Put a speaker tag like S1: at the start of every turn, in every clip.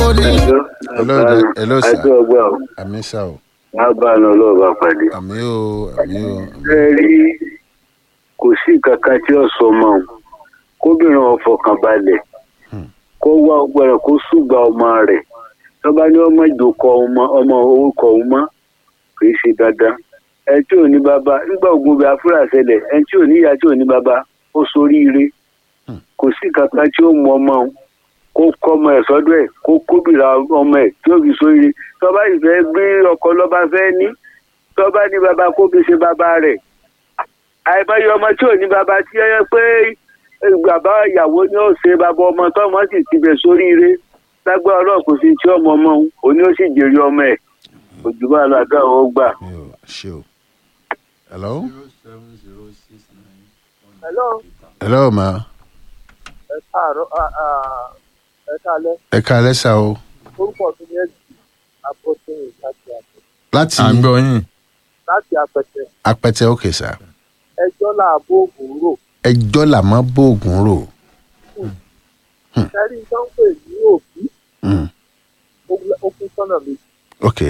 S1: ní.
S2: hello da- hello sir
S3: àti ọgbà ò
S2: àmì sá o
S3: máa bá a lọ lọ́ọ̀bà pàdé.
S2: àmì o àmì o
S3: ẹ rí kò sí kankan tí ó sọ mọ́ ọ́n kóbìnrin ọ̀fọ̀kàn balẹ̀ kó wá ọgbẹ́rẹ́ kó ṣùgbà ọmọ rẹ̀ tọ́ba ní ọmọ ìdòkọ ọmọ ọmọ orúkọ ọmọ kì í ṣe dandan ẹ tí ò ní bàbá nígbà ogun bí afúrà ṣẹlẹ̀ ẹ tí ò ní ìyá tí ò ní bàbá ó soríire kò sí kankan tí ó mú ọmọ òun kó kọ́ ọmọ ẹ̀ sọ́dọ̀ ẹ̀ kó kóbìnrin ọmọ ẹ̀ tí ó fi soríire tọ́ba ìfẹ́ gbé ọkọ lọ́ba fẹ́ ní tọ́ba ní bàbá kó fi ṣe bàbá rẹ̀ àìmọye ọmọ tí ò ní bàbá tí ẹ yẹ pé eh, bàbá ìyàwó ni ó ṣe bàbá ọmọ tọmọ sì ti bẹ sóríire lágbára ọlọ́run kò sí tí ọmọ ọmọ òun òní ó sì jèrè ọmọ ẹ̀ òjúbà làdá ò gbà.
S2: mi ò ṣe o hello
S4: hello
S2: hello ma
S4: ẹ káàárọ̀ ẹ káalẹ́
S2: ẹ ká lẹ́sà o
S4: orúkọ mi ni ẹ̀jì àpótẹ́yìn láti àpẹ
S2: láti
S5: à ń gbọ́ yín.
S4: láti àpẹtẹ
S2: apẹtẹ òkè sá
S4: ẹjọ́ làbó ògùn rò
S2: ẹjọ́ là má bóògùn rò
S4: sẹ́rí tó ń pè ní òbí
S2: Mm,
S4: ó kún sọ́nà méjì
S2: ok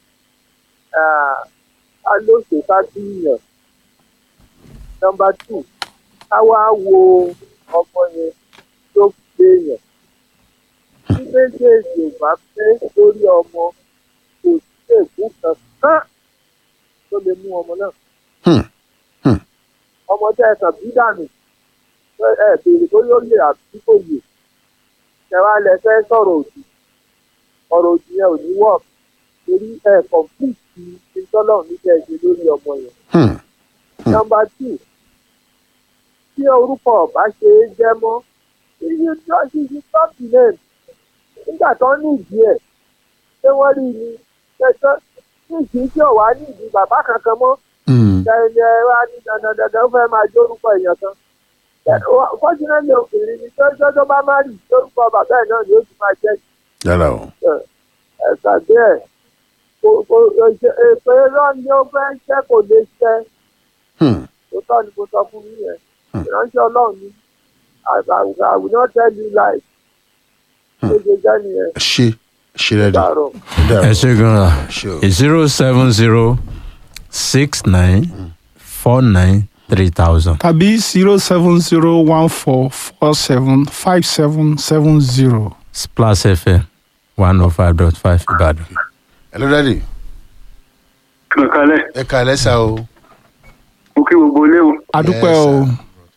S4: a ló ṣe ká díyàn nọmba tù ká wá wo ọmọ yẹn tó gbé yàn tí méjèèjì ò bá pé lórí ọmọ kò sí èkó kankan tó lè mú ọmọ náà
S2: Hmm, hmm.
S4: ọmọ tẹ ẹ kàn bí dànù ẹ ẹ béèrè tó yóò lè àbí kò yè ṣẹwàá lẹ fẹ́ sọ̀rọ̀ òdì ọ̀rọ̀ òdì yẹn ò ní wọ torí ẹ kọmpúùtì ìtọ́lọ́run ní kẹ́ ẹ ṣe lórí ọmọ yẹn.
S2: Hmm,
S4: nọmba tù tí orúkọ ọba ṣe é jẹ́ mọ́ iye tí wọ́n ti fi tọ́pì náà nígbà tó ní ìdí ẹ̀ ṣé wọ́n rí ni ṣẹṣẹ ní ìdí tí ò wá ní ìdí bàbá kankan mọ́
S2: hmm,
S4: ẹni ẹ wá ní dandan dandan ó fẹ́ máa jórúkọ èèyàn kan. fọ́júnẹ́lì obìnrin ni tọ́jọ́ bá má rí lórúkọ bàbá ẹ̀ náà ni ó ti máa jẹ́
S2: yàrá o
S4: ẹ̀ka bẹ́ẹ̀ kò kò èpè irọ́ ni ó fẹ́ ṣẹ́ kò lè ṣẹ́
S2: Hmm,
S4: tó tọ́ ni mo sọ fún yín yẹn ìránṣẹ́ ọlọ́run ni àgbà I will not tell you lies ṣé ṣe jẹ́ nìyẹn
S2: ṣe ṣe rẹ dì
S4: dàrọ̀.
S5: ẹ ṣe gan-an
S2: ṣe o
S5: zero seven zero six nine four nine three thousand.
S1: tàbí zero seven zero one four four seven five seven seven zero.
S5: splash fm one oh five dot five ìbàdàn.
S2: hello daddy
S3: kankanlẹ̀
S2: ẹ ká lẹ́sà o
S3: mo kí gbogbo ilé o
S1: adúpẹ́
S2: Yes,
S1: o.
S2: sir.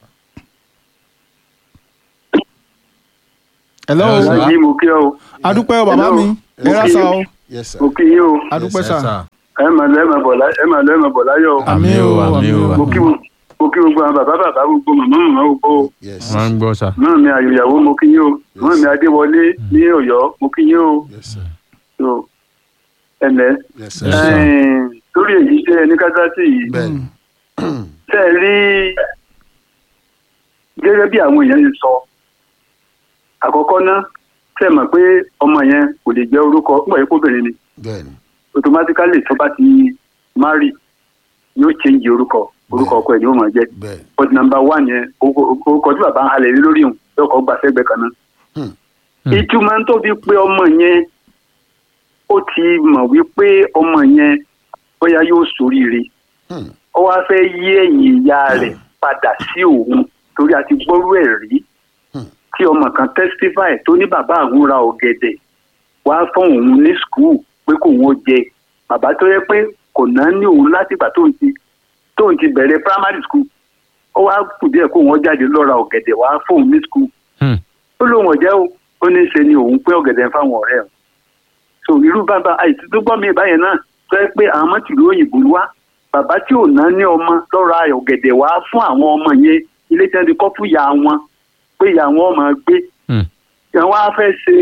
S1: hello
S5: Yes, sir.
S3: lájí mo kí ọ o
S1: adúpẹ́ o bàbá
S3: Hello.
S1: mi
S3: Mo
S1: ẹ̀rá
S3: kí
S1: sá
S3: yín.
S1: o
S2: yes sir
S3: mo kí yín o
S1: adúpẹ́
S5: Yes,
S1: sá.
S5: sir.
S3: ẹ máa lọ ẹ máa bọ̀ lá- ẹ máa lọ ẹ máa bọ̀ láyọ̀ o
S5: àmì o àmì o
S3: mo kí
S5: àmì o.
S3: mo kí gbogbo àwọn bàbá bàbá gbogbo màmá màmá gbogbo o.
S2: yes
S5: wọ́n ń gbọ́ sá.
S3: náà mi àyòyàwó mo kí yín o náà mi adéwọlé ní ọ̀yọ́ mo kí yín o
S2: yes sir
S3: so ẹnlẹ
S2: yes sir
S5: Yes, sir.
S3: lórí èyí tẹ ẹni kátàtì yìí
S2: bẹ́ẹ̀ni
S3: tẹ ẹ rí gẹ́gẹ́ bí àwọn èèyàn ṣe sọ àkọ́kọ́ ná tẹ mọ̀ pé ọmọ yẹn kò lè jẹ́ orúkọ pọ̀ yẹ kóbìnrin ni
S2: bẹ́ẹ̀ni
S3: automatically tó bá ti marry yóò change orúkọ orúkọ ọkọ ẹ̀ ni ó máa jẹ́
S2: bẹ́ẹ̀ni
S3: but number one yẹn orúkọ tí bàbá ń halẹ̀ lé lórí òun yóò kọ́ gbà sẹ́gbẹ̀ẹ́ kan náà
S2: Hmm.
S5: Hmm.
S3: ìtumọ̀ tó fi pé ọmọ yẹn ó ti mọ̀ wípé ọmọ yẹn bóyá yóò ṣoríire
S2: Hmm.
S3: ó wá fẹ́ yí ẹ̀yìn ìyá rẹ̀ padà sí òun torí a ti gbọ́rú ẹ̀ rí
S2: Hmm.
S3: tí ọmọ kan testify tó ní bàbá àwọn ra ọ̀gẹ̀dẹ̀ wá fún òun ní school pé kò wọ́n jẹ bàbá tó yẹ pé kò náà ní òun látìgbà tóun ti tóun ti bẹ̀rẹ̀ primary school ó wá kù díẹ̀ kó wọ́n jáde lọ ra ọ̀gẹ̀dẹ̀ wá fún òun ní school
S5: Hmm.
S3: ó lóun ọ̀jẹ́ o ó ní í ṣe ni òun pé ọ̀gẹ̀dẹ̀ fáwọn ọ̀rẹ́ ẹ̀ so irú bàbá àìsí tó gbọ́ mi báyẹn náà tó yẹ pé àwọn ọmọ tìlú òyìnbó wá bàbá tí ò ná ní ọmọ lọ́ra ọ̀gẹ̀dẹ̀ wá fún àwọn ọmọ yẹn ilé tí wọ́n ti kọ́ fún ìyá wọn pé ìyá wọn máa gbé
S5: Hmm.
S3: àwọn á fẹ́ ṣe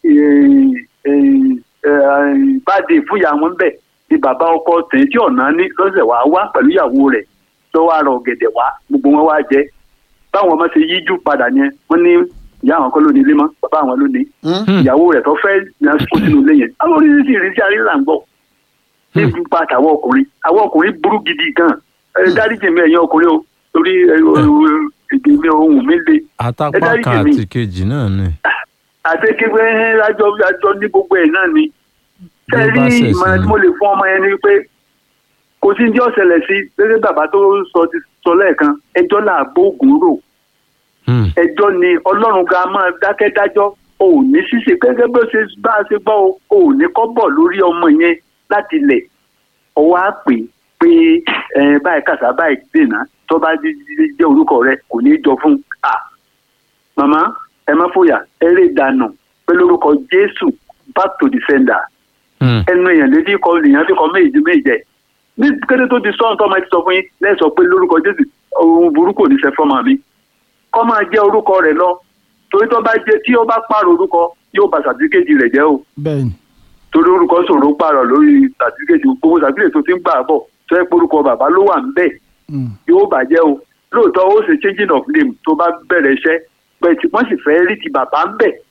S3: báde fún ìyá wọn bẹ̀ ni bàbá ọkọ tẹ̀ tí ọ̀nà ní lọ́sẹ̀ wá wá pẹ̀lú ìyàwó rẹ̀ lọ́wọ́ àrò ọ̀gẹ̀dẹ̀ wá gbogbo wọn wá jẹ báwọn ọmọ ṣe yíjú padà yẹn wọ́n ní ìyá àwọn kọ́ ló ní ilé mọ́ bàbá àwọn ló ní
S2: Hmm.
S3: ìyàwó rẹ̀ tó fẹ́ yan kó sínú ilé yẹn àwọn oríṣiríṣi ìrísí àríyá ń gbọ́ ní ipa àtàwọn ọkùnrin àwọn ọkùnrin burú gidi gan ẹ dáríjì mi ẹ̀yin ọkùnrin o torí ẹ, o- o- èdè mi ohun mi le ẹ
S5: àtàpá
S3: dáríjì
S5: kan
S3: mi.
S5: àti kejì náà ni.
S3: àti kékeré àjọ àjọ ní gbogbo ẹ̀ náà ni
S5: Bí ó
S3: tẹ́
S5: bá
S3: rí
S5: ṣẹ̀ sí
S3: ìmọ̀ràn tí
S5: ni.
S3: mo lè fún ọmọ yẹn ni pé kò sí ní ọ̀sẹ̀lẹ̀ sí gẹ́gẹ́ bàbá tó sọ ti sọ lẹ́ẹ̀kan ẹjọ́ là bóògùn rò
S5: Hmm.
S3: ẹjọ́ ni ọlọ́run ga máa dákẹ́ dájọ́ o ò ní ṣíṣe gẹ́gẹ́ bí ó ṣe bá a ṣe gbọ́ o o ò ní kọ́ bọ̀ lórí ọmọ yẹn láti lẹ̀ ọwọ́ á pè é pé ẹ báyìí kàṣà báyìí dènà tó bá jí- jí- jẹ́ orúkọ rẹ kò ní í jọ fún un. à màmá ẹ má fòyà eré ìdànù pé lórúkọ jésù back to the sender
S5: Hmm.
S3: ẹnu èèyàn létí kọ lèèyàn fi kọ méjì méjì ní kété tó di sọ́ọ̀n tó máa ti sọ fún yín lẹ́sọ̀ pé lórúkọ jésù ohun burúkú ò ní ṣe fọ́mọ mi kọ́ máa jẹ́ orúkọ rẹ̀ lọ torí tó bá jẹ́ tí ó bá pààrọ̀ orúkọ yóò bà sàtífíkẹ́tì rẹ̀ jẹ́ o
S1: bẹ́ẹ̀ ni
S3: torí orúkọ ṣòro pààrọ̀ lórí sàtífíkẹ́tì gbogbo sàtífíkẹ́tì tó ti ń gbà bọ̀ tó yẹ pé orúkọ bàbá ló wà ń bẹ̀
S1: Mm.
S3: yóò bàjẹ́ o lóòótọ́ ó ṣe changing of name tó bá bẹ̀rẹ̀ iṣẹ́ pẹ̀ tí wọ́n sì fẹ́ rí ti bàbá ń bẹ̀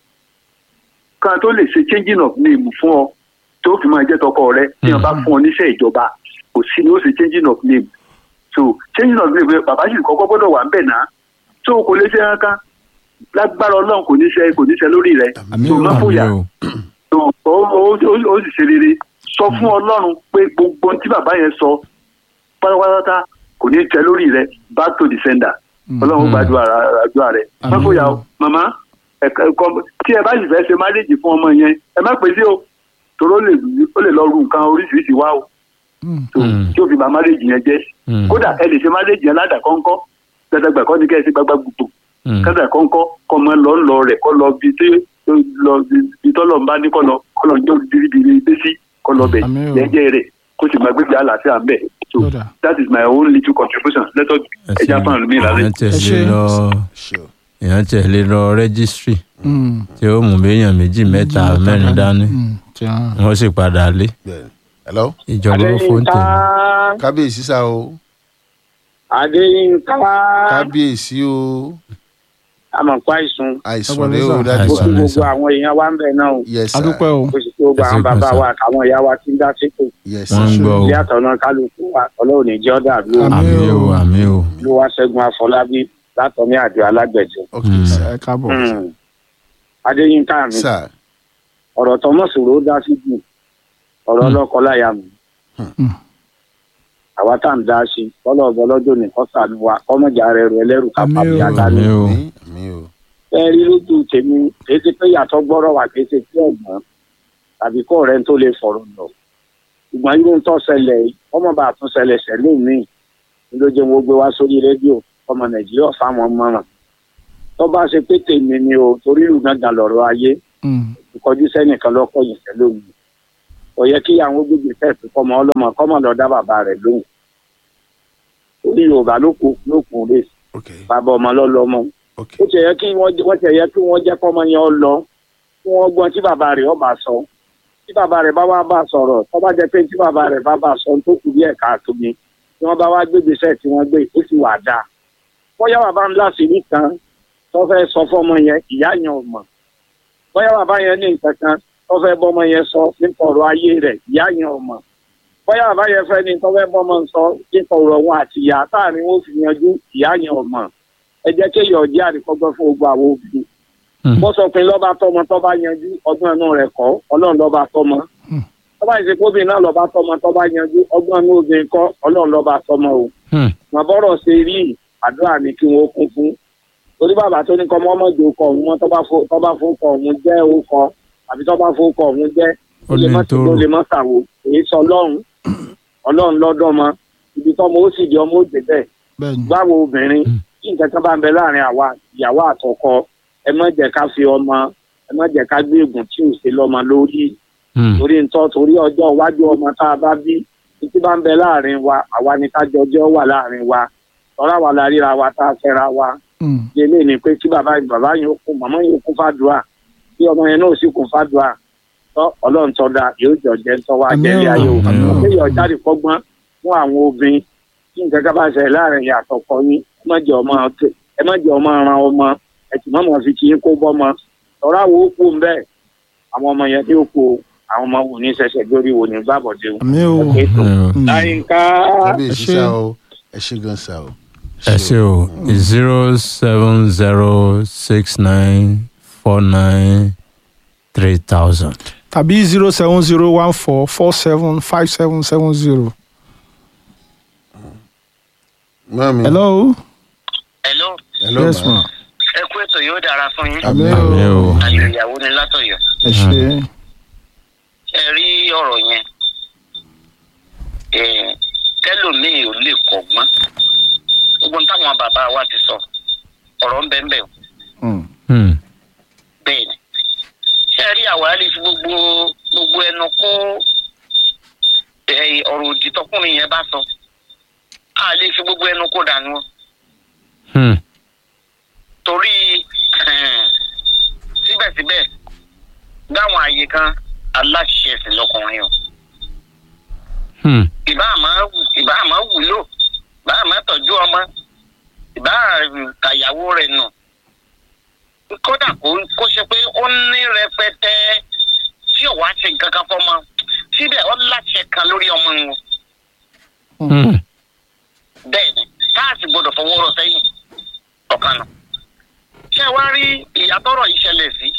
S3: kan tó lè ṣe changing of name fún ọ tó fi máa jẹ́ tọkọ rẹ tí wọ́n bá fún ọ níṣẹ́ ìjọba kò sí ni ó ṣe changing of name so changing of name bàbá sì kọ́kọ́ gbọ́dọ̀ wà ń bẹ̀ náà tó kò lè ṣe kankan lágbára ọlọ́run kò ní ṣe kò ní ṣe lórí rẹ
S1: Àmín
S3: tó
S1: o,
S3: má fòyà
S5: Àmín o.
S3: tó ó ó- ó- ó sì ṣe rere sọ fún ọlọ́run pé gbogbo ohun tí bàbá yẹn sọ pátápátá kò ní tẹ lórí rẹ back to the sender
S1: Mm.
S3: ọlọ́run gbàdúrà àdúrà rẹ má
S1: Àmín
S3: fòyà
S1: o.
S3: o màmá ẹ̀ka ẹ̀kọ́ tí ẹ bá sì fẹ́ ṣe máréjì fún ọmọ yẹn ẹ má pè sí o torí ó lè ó lè lọ ru nǹkan oríṣiríṣi wá o
S1: Mm.
S3: tó
S5: Mm.
S3: tí ó fi bà máréjì yẹn jẹ́
S5: Mm.
S3: kódà ẹ lè ṣe máréjì yẹn ládàá kọ́ńkọ́ gbẹdẹgbẹ kọ́ ni kẹ́ ẹ ṣe gbagba gbogbo
S5: Hmm.
S3: kẹsà kọ́ńkọ́ kọ́ mọ lọ lọ rẹ̀ kọ́ lọ bí tí lọ bí tọ́lọ̀ ń bá ní kọ́ lọ kọ́ lọ jọ biribiri dé sí kọ́ lọ bẹ̀
S1: Àmín o.
S3: jẹ́jẹ́ rẹ̀ kó sì máa gbégbé àlàáfíà ń bẹ̀ so
S1: Lọ́dà.
S3: that is my own little contribution let us
S5: Ẹ
S3: ẹja
S5: ṣé.
S3: fún mi lálẹ́.
S5: èèyàn tiẹ̀
S1: Ẹ
S5: lè
S1: ṣé.
S5: lọ
S2: ṣe o
S5: èèyàn tiẹ̀ lè lọ rẹ́gísírì
S1: Mm.
S5: tí ó mú béèyàn méjì mẹ́ta mẹ́rin dání
S1: Mm. Tí a-
S5: wọ́n sì padà lé
S2: bẹ́ẹ̀ hello
S5: ìjọba ó fóun tèmi.
S2: kábíyèsí sá o
S4: adéyínká
S2: kábíyèsí o
S4: amọ̀pá ìsun
S2: àìsàn
S1: Ọgbọ́n
S2: rẹ o
S1: sá.
S2: dájú
S4: mo
S2: sá
S4: kí
S5: Àìsàn.
S4: gbogbo àwọn èèyàn wa ń bẹ̀ náà o
S2: yes sir
S1: adúpẹ́ o
S4: ó sì kí gbogbo àwọn
S5: Ẹ ṣé
S4: bàbá
S5: gan,
S4: wa àtàwọn ìyá wa tí ń dá sípò
S2: yes
S5: wọ́n ń
S2: sir
S5: gbọ́ o
S4: bí àtọ̀nà kálukú wa ọlọ́run ní jẹ́ ọ̀dà àbí
S1: Àmín.
S5: àmì o àmì o
S4: ló wá ṣẹ́gun afọlábí látọ̀mí àjọ alágbẹ̀jọ.
S2: ok
S5: Mm.
S2: sir
S1: ẹ káàbọ̀
S4: Hmm. adéyínká mi
S2: sir
S4: ọ̀rọ̀ tọmọ́sòrò dá sí jù ọ̀rọ̀
S5: Hmm.
S4: ọlọ́kọláya mi
S1: Hmm.
S4: àwa tá à ń dá sí kọ́lọ̀ ọ̀bọ lọ́jọ́ nìkan sànù wa kọ́mọ̀jà rẹ̀ rẹ̀ ẹlẹ́rù
S1: Àmín
S4: kápá bí
S1: o.
S4: ata
S5: àmì
S4: ni.
S5: o
S2: mi mi o
S4: ẹ rí lójú tèmi kì í ṣe pé yàtọ̀ gbọ́rọ̀ wà kì í ṣe tí ọ̀gbọ́n tàbí kó ọ̀rẹ́ tó lè fọ̀rọ̀ lọ. ṣùgbọ́n irú tó ṣẹlẹ̀ yìí ọmọ bá tún ṣẹlẹ̀ ṣẹlẹ̀ míì ní ló jẹ́ wọ́n gbé wá sórí rédíò ọmọ nàìjíríà fáwọn mọ́ràn. tó bá ṣe pé tèmi ni o torí ìlú gangan lọ̀rọ̀ ayé
S1: Mm.
S4: ìkọjú sẹ́nìkan lọ́kọ̀ yìí ṣẹlẹ̀ òun. kò yẹ kí àwọn gbègbè fẹ́ẹ̀fì kọ́mọ ọlọ́mọ kọ́mọ lọ dá bàbá rẹ̀ lóhùn. orí yorùbá ló kù ló kù rè
S2: ok
S4: bàbá ọmọ lọ́lọ́mọ
S2: ok
S4: ó ti yẹ kí wọ́n wọ́n ti yẹ kí wọ́n jẹ́ kọ́mọ yẹn lọ kí wọ́n gbọ́n tí bàbá rẹ̀ ọba sọ tí bàbá rẹ̀ bá wá bá sọ̀rọ̀ tó bá jẹ́ pé tí bàbá rẹ̀ bá bá sọ tó kù bí ẹ̀ka àtúnmí tí wọ́n bá wá gbégbèsè tí wọ́n gbé ó sì wà dáa bóyá bàbá ńlá sí nìkan tó fẹ́ sọ fọ́mọ yẹn ìyá yẹn ò mọ̀ bóyá bàbá yẹn ní nǹkan kan tó fẹ́ bọ́mọ yẹn sọ nípa ọ̀rọ̀ ayé rẹ̀ ìyá yẹn ò mọ̀ bóyá bàbá yẹn fẹ́ ní tó fẹ́ bọ́mọ sọ nípa ọ̀rọ̀ wọn àti ìyá táàrin wọn ò fi yanjú ìyá yẹn ò mọ̀ ẹ jẹ́ kéèyàn jẹ́ àríkọ́gbọ́n fún gbogbo àwọn obìnrin
S5: Hmm.
S4: bó sọ pé lọ́ba tọmọ tọ́ba yanjú ọgbọ́n inú rẹ̀ kọ́ ọlọ́run lọ́ba tọmọ
S1: Hmm.
S4: tọ́ba ìsìnkúbìn náà lọ́ba tọmọ tọ́ba yanjú ọgbọ́n inú obìnrin kọ́ ọlọ́run lọ́ba tọmọ o
S5: Hmm.
S4: wọn bọ́rọ̀ ṣe rí àdúrà ní kí wọ́n kún fún torí bàbá tó ní kọ́ mọ́mọ́dé kọ́ òun mọ́ tọ́ba fún tọ́ba fún kọ́ òun jẹ́ òkọ àbí tọ́ba fún kọ́ òun jẹ́
S5: ó
S4: ó lè
S5: ní
S4: má
S5: tó
S4: ó lè má ṣàwò èyí sọ ọlọ́run ọlọ́run lọ́dọ̀ mọ ibi tọ́mọ ó sì di ọmọ ó dé bẹ́ẹ̀
S1: bẹ́ẹ̀ ni
S4: báwo obìnrin
S5: Mm.
S4: tí nǹkan kan bá ń bẹ láàrin àwa ìyàwó àtọkọ ẹ má jẹ́ ká fi ọmọ ẹ má jẹ́ ká gbé ègùn tí ò sí lọ́mọ lórí
S5: Hmm.
S4: torí ntọ́ torí ọjọ́ iwájú ọmọ tá a bá bí títí bá ń bẹ láàrin wa àwa ni ká jọjọ́ wà láàrin wa tọ́ra wa la ríra wa tá a fẹ́ra wa
S1: Mm.
S4: délé ni pé kí bàbá bàbá yẹn ó kún màmá yẹn ó kún fàdúrà kí ọmọ yẹn náà sì kún fàdúrà tọ́ ọlọ́run tọ́ da yóò jọ jẹ́ tọ́ wa
S1: Àmín
S4: jẹ́lé
S1: o,
S4: ayé o
S5: àmín o.
S4: kéèyàn jáde kọ́gbọ́n fún àwọn obìnrin tí nǹkan ká bá ṣẹlẹ̀ láàrin ìyàtọ̀ kọ yín ẹ má jẹ́ ọmọ ẹ má jẹ́ ọmọ ran ọmọ ẹ sì má mọ̀ fi kí yín kó bọ́mọ tọ́ra wo ó kú ń bẹ́ẹ̀ àwọn ọmọ yẹn tí ó kú o, àwọn ọmọ wò ní ṣẹ̀ṣẹ̀ lórí wò ní gbàbọ̀dé o.
S1: àmì o
S4: Okay, tó.
S5: Hmm.
S1: Mm.
S4: láyínká
S2: kábíyèsí
S1: ẹ ṣé.
S2: sá o ẹ ṣé gan sá o.
S5: ẹ ṣe o zero seven zero six nine four nine three thousand.
S1: tàbí zero seven zero one four four seven five seven seven zero.
S2: mami.
S1: hello.
S6: hello
S2: hello
S1: yes
S2: ma.
S1: ma.
S6: ẹ kú ètò yóò dára fún yín
S2: àmì
S5: àmì
S2: o.
S5: o.
S6: àlè ìyàwó ni látọ̀yọ́
S1: ẹ ṣe
S6: ẹ rí ọ̀rọ̀ yẹn eh, tẹ́lòmíì ò lè kọ́gbọ́n gbogbo ohun táwọn bàbá wa ti sọ ọ̀rọ̀ ń bẹ́ẹ̀ bẹ́ẹ̀ o
S1: Mm.
S5: Hmm.
S6: bẹ́ẹ̀ ni ṣé ẹ rí àwa lè fi gbogbo gbogbo ẹnu kó eh, ọ̀rọ̀ òdì tọkùnrin yẹn bá sọ a lè fi gbogbo ẹnu kó dànù o.
S5: Hmm.
S6: torí eh, síbẹ̀síbẹ̀ dáwọn àyè kan aláṣẹ ẹ̀sìn lọkùnrin o
S5: Hmm.
S6: ìbá àmọ́ ìbá àmọ́ wúlò ìbá àmọ́ tọ́jú ọmọ ìbá kàyàwó rẹ̀ nù kódà kó kó ṣe pé ó ní rẹpẹtẹ tí ò wá ṣe nǹkan kan fọmọ síbẹ̀ ó láṣẹ kan lórí ọmọ wọn
S5: Hmm.
S6: bẹ́ẹ̀ ni káàsì gbọ́dọ̀ fọwọ́ rọ sẹ́yìn ọ̀kan nù. ṣé ẹ wá rí ìyàtọ̀rọ̀ ìṣẹ̀lẹ̀ sí?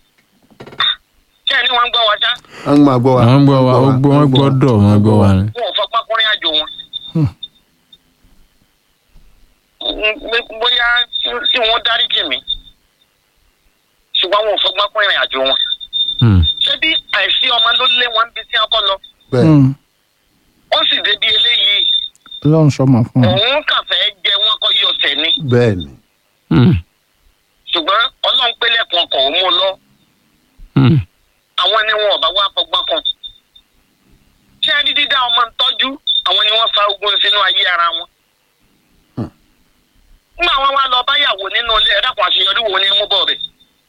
S6: ṣé ẹ ní wọ́n ń gbọ́ wa ṣá?
S2: wọ́n máa gbọ́ wa.
S5: wọ́n gbọ́ wa ó gbọ́ wọ́n gbọ́dọ̀ wọ́n gbọ́ wa ni.
S6: wọn ò fọpá kúrin àjò wọn.
S1: Hmm.
S6: Mm, bóyá tí wọ́n dárí jì mí ṣùgbọ́n wọn ò fọgbọ́n kúrin àjò wọn.
S5: Hmm.
S6: ṣé bí àìsí ọmọ ló lé wọn bí tí wọn kọ́ lọ
S2: bẹ́ẹ̀
S1: Mm.
S6: ó sì débi eléyìí
S1: ọlọ́run sọmọ fún ọ.
S6: òun kàn fẹ́ jẹ wọn kọ́ yọ ọ̀sẹ̀ ni
S2: bẹ́ẹ̀ ni.
S5: Hmm.
S6: ṣùgbọ́n ọlọ́run pélẹ̀kùn ọkọ̀ òun mú lọ
S5: Hmm.
S6: àwọn ni wọn ò bá wá fọgbọ́n kan. ṣé ẹni dídá ọmọ ń tọ́jú àwọn ni wọ́n fa ogun sínú ayé ara wọn.
S2: Hmm.
S6: nígbà wọn wá lọ báyàwó nínú ilé ẹ̀dá kan àṣeyọrí wo ni mú bọ̀ rẹ̀.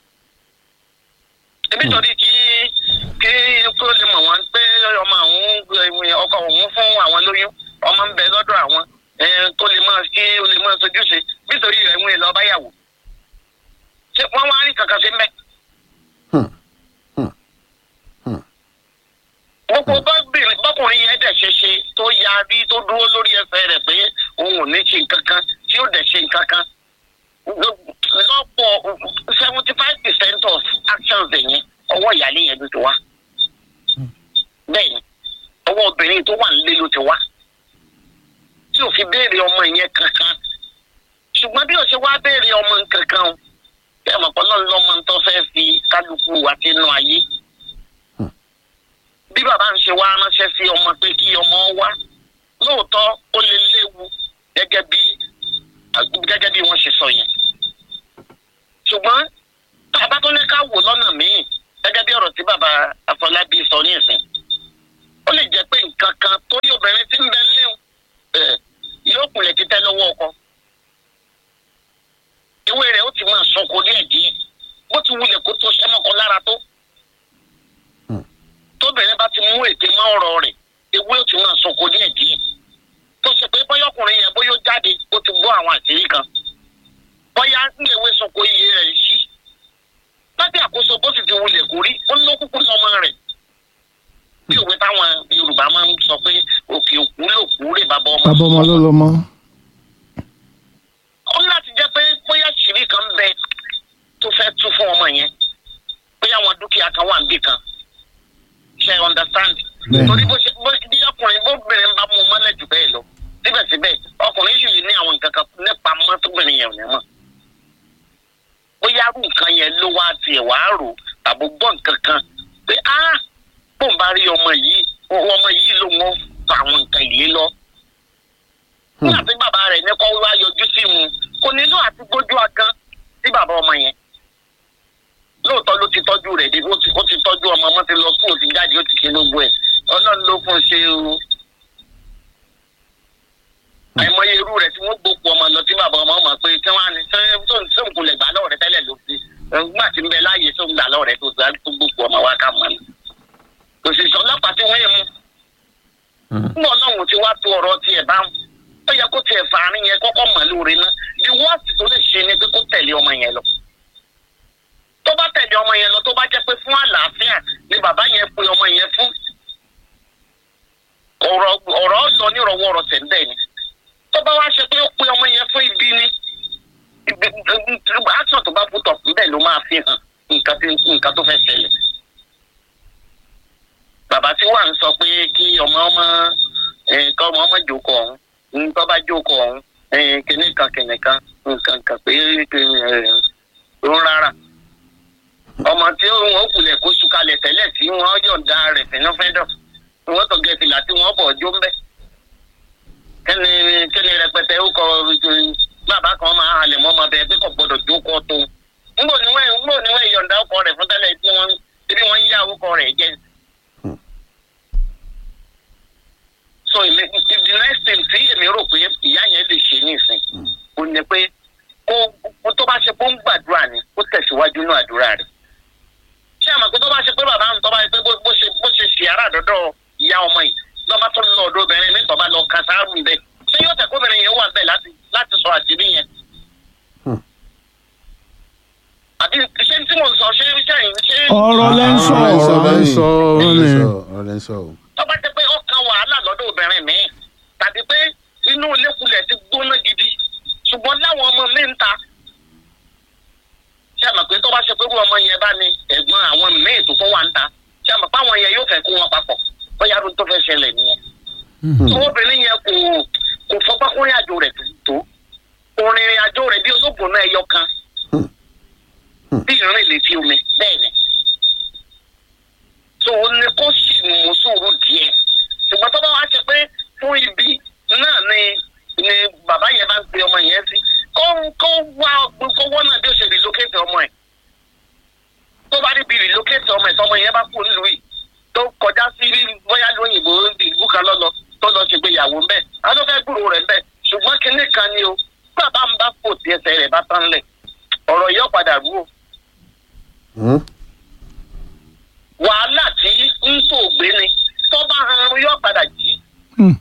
S6: ebi torí kí kí kó lè mọ̀ wọ́n pé ọmọ àwọn ọkọ òun fún àwọn lóyún ọmọ ń bẹ lọ́dọ̀ àwọn eh, kó lè máa kí ó lè máa sojúṣe nítorí rẹ̀ ń lọ báyàwó. ṣé wọ́n wá rí kankan sí mẹ́?
S2: Hmm. Hmm. Hmm.
S6: gbogbo bọ́bìnrin bọ́kùnrin yẹn dẹ̀ ṣe ṣe tó yarí tó dúró lórí ẹsẹ̀ rẹ̀ pé òun ò ní ṣe nǹkan kan tí ó dẹ̀ ṣe nǹkan kan lọ́pọ̀ seventy five percent of actions ẹ̀yẹn ọwọ́ ìyáálé yẹn ló ti wá bẹ́ẹ̀ ni ọwọ́ obìnrin tó wà nílé ló ti wá tí ò fi béèrè ọmọ yẹn kankan ṣùgbọ́n bí o ṣe wá béèrè ọmọ kankan o kí ẹ mọ̀ pé ọlọ́run lọ́mọ tó fẹ́ fi kálukú àti inú ayé bí bàbá ń ṣe wá ránṣẹ́ sí ọmọ pé kí ọmọ wá lóòótọ́ ó lè léwu gẹ́gẹ́ bí gẹ́gẹ́ bí wọ́n ṣe sọ yẹn. ṣùgbọ́n bàbá tó ní ká wò lọ́nà míì gẹ́gẹ́ bí ọ̀rọ̀ tí bàbá Afọlábí sọ ní ìsìn. ó lè jẹ́ pé nǹkan kan torí obìnrin tí ń bẹ léwu ẹ̀, yóò kúnlẹ̀ títẹ́ lọ́wọ́ ọkọ. ìwé rẹ̀ ó ti máa sọkò díẹ̀ díẹ̀ bó ti wulẹ̀ kó tó sẹ́mọ́kọ lára tó tóbìnrin bá ti mú ète mọ́ ọ̀rọ̀ rẹ̀ ewé ó ti máa sọkò díẹ̀ díẹ̀ tó ṣe pé bóyá ọkùnrin yẹn bóyá ó jáde ó ti gbọ́ àwọn àṣírí kan bóyá ní ewé sọkò iye rẹ̀ sí lábẹ́ àkóso bó sì ti wulẹ̀ kó rí ó ló kúkú lọ́mọ rẹ̀ bí òwe táwọn Yorùbá máa ń sọ pé òkè òkú ló kú rè bàbá ọmọ
S1: bàbá ọmọ ló lọ mọ.
S6: ó ní láti jẹ́ pé bóyá ṣìírí kan bẹ tó fẹ́ tú fún ọmọ yẹn bóyá àwọn dúkìá kan wà níbì kan ṣe understand.
S1: Bẹ́ẹ̀ni.
S6: torí bó ṣe bó bí ọkùnrin bóbìnrin bá mú un mọ́lẹ̀ jù bẹ́ẹ̀ lọ síbẹ̀síbẹ̀ ọkùnrin yìí lè ní àwọn nǹkan kan nípa mọ́ tóbìnrin yẹn ò ní mọ̀. bóyá rú nǹkan yẹn ló wá tiẹ̀ wá rò tàbí gbọ́ nǹkan kan pé á bóun bá rí ọmọ yìí ọmọ yìí ló ń fa àwọn nǹkan ìlé lọ. nígbà tí bàbá rẹ̀ ní kọ́ wá yọjú sí mu kò nílò àti gbójú agan sí bàbá ọmọ yẹn lóòótọ́ ló ti tọ́jú rẹ̀ débi ó ti ó ti tọ́jú ọmọ ọmọ ti lọ fún ó ti jáde ó ti ṣe gbogbo ẹ̀ ọlọ́run ló fún un ṣe o. àìmọye irú rẹ̀ tí wọ́n gbókù ọmọ lọ tí bàbá ọmọ mọ̀ pé kí wọ́n á ní sóun kò lè gbà lọ́wọ́ rẹ̀ tẹ́lẹ̀ ló fi nígbà tí ń bẹ láàyè sóun gbà lọ́wọ́ rẹ̀ tó gbà tó gbókù ọmọ wa ká mọ̀ ní. òṣìṣẹ́ ọlọ́pàá tí wọ́n yẹ mú. nígbà ọlọ́run ti wá tó ọ̀rọ̀ tiẹ̀ bá ó yẹ kó tiẹ̀ fàárín yẹn kọ́kọ́ mọ̀ lóore ná the worst tó lè ṣe ni pé kó tẹ̀lé ọmọ yẹn lọ tó bá tẹ̀lé ọmọ yẹn lọ tó bá jẹ́ pé fún àlàáfíà ni bàbá yẹn pe ọmọ yẹn fún ọ̀rọ̀ ọ̀rọ̀ lọ nírọ̀wọ́ ọ̀rọ̀ tẹ̀ ń bẹ́ẹ̀ ni tó bá wá ṣe pé ó pe ọmọ yẹn fún ibi ni ibi action tó bá put up níbẹ̀ ló máa fi hàn nǹkan tí nǹkan tó fẹ́ ṣẹlẹ̀ bàbá tí wà ń sọ pé kí ọmọ ọmọ ẹ, kọ́ ọmọ ọmọ jókòó ọ̀hún ń tọ́ bá jókòó ọ̀hún ẹ, kinní kan kinní kan nǹkan kan pé ẹ, ó ń rárá ọmọ tí wọn kulẹ̀ kó sukalẹ̀ tẹ́lẹ̀ tí wọ́n yọ̀ǹda rẹ̀ sínú fẹ́dọ̀ wọ́n tó gẹ̀ fìlà tí wọ́n bọ̀ ọjọ́ ń bẹ́ kíni kíni rẹpẹtẹ ó kọ bàbá kan máa halẹ̀ mọ́ ọmọ bẹ́ẹ̀ pé kò gbọ́dọ̀ jókòó tó ńgbò ni wọ́n ńgbò ni wọ́n yọ̀ǹda ọkọ rẹ̀ fún tẹ́lẹ̀ tí wọ́n tí wọ́n ń yá ọkọ rẹ̀ jẹ́ so ilé the next thing tí èmi rò pé ìyá yẹn lè ṣe ní ìsìn kò ní pé kó kó tó bá ṣe pé ó ń gbàdúrà ni kó tẹ̀síwájú ní àdúrà rẹ̀ ṣé àmọ́ pé tó bá ṣe pé bàbá mi tó bá ṣe pé bó bó ṣe bó ṣe ṣì ara àdọ́dọ̀ ìyá ọmọ yìí lọ́ba tó lọ ọ̀dọ̀ obìnrin mi tó bá lọ kan sáárù bẹ́ẹ̀ ṣé yóò tẹ̀ kóbìnrin yẹn wà bẹ́ẹ̀ láti láti sọ àṣírí yẹn. àbí ṣé tí mo sọ ṣé ṣé ṣé
S1: ọ̀rọ̀ lẹ́ ń sọ
S5: ọ̀rọ̀ lẹ́ ń sọ
S2: ọ̀rọ̀ lẹ́ ń
S5: ni.
S2: sọ ọ̀rọ̀ lẹ́ ń sọ o.
S6: tó bá jẹ́ pé ó kan wàhálà lọ́dọ̀ obìnrin mi tàbí pé inú ilékulẹ̀ ti gbóná gidi ṣùgbọ́n láwọn ọmọ mi ń ta ṣé àmọ̀ pé tó bá ṣe pé irú ọmọ yẹn bá ní ẹ̀gbọ́n àwọn míì tó fún wa ń ta ṣé àmọ̀ pé àwọn yẹn yóò fẹ́ kó wọn papọ̀ bóyá ló tó fẹ́ ṣẹlẹ̀ nìyẹn. tó obìnrin yẹn kò kò fọgbọ́n kó rìn àjò rẹ̀ tó kò rìnrìn àjò rẹ̀ bí olóògùn náà ẹyọ kan bí ìrìn létí omi bẹ́ẹ̀ ni. tó o ní kó sì mú sùúrù díẹ̀ ṣùgbọ́n tó bá wá ṣe pé fún ibi náà ni ni bàbá yẹn bá ń pe ọmọ yẹn sí kó kó wá kó wọ́n náà bí ó ṣe relocate ọmọ ẹ̀ tó bá rí bí relocate ọmọ ẹ̀ tọmọ yẹn bá kú nílùú yìí tó kọjá sí bóyá lóyìnbó ìlú kan lọ́lọ́ tó lọ ṣègbéyàwó ń bẹ̀ àwọn tó fẹ́ gbúrò rẹ̀ ń bẹ̀ ṣùgbọ́n kinní kan ni o bàbá ń bá kò tí ẹsẹ̀ rẹ̀ bá tán lẹ̀ ọ̀rọ̀ yóò padà rú o
S2: Hmm?
S6: wàhálà tí ń tó gbé ni tó bá han yóò padà jí
S1: Hmm.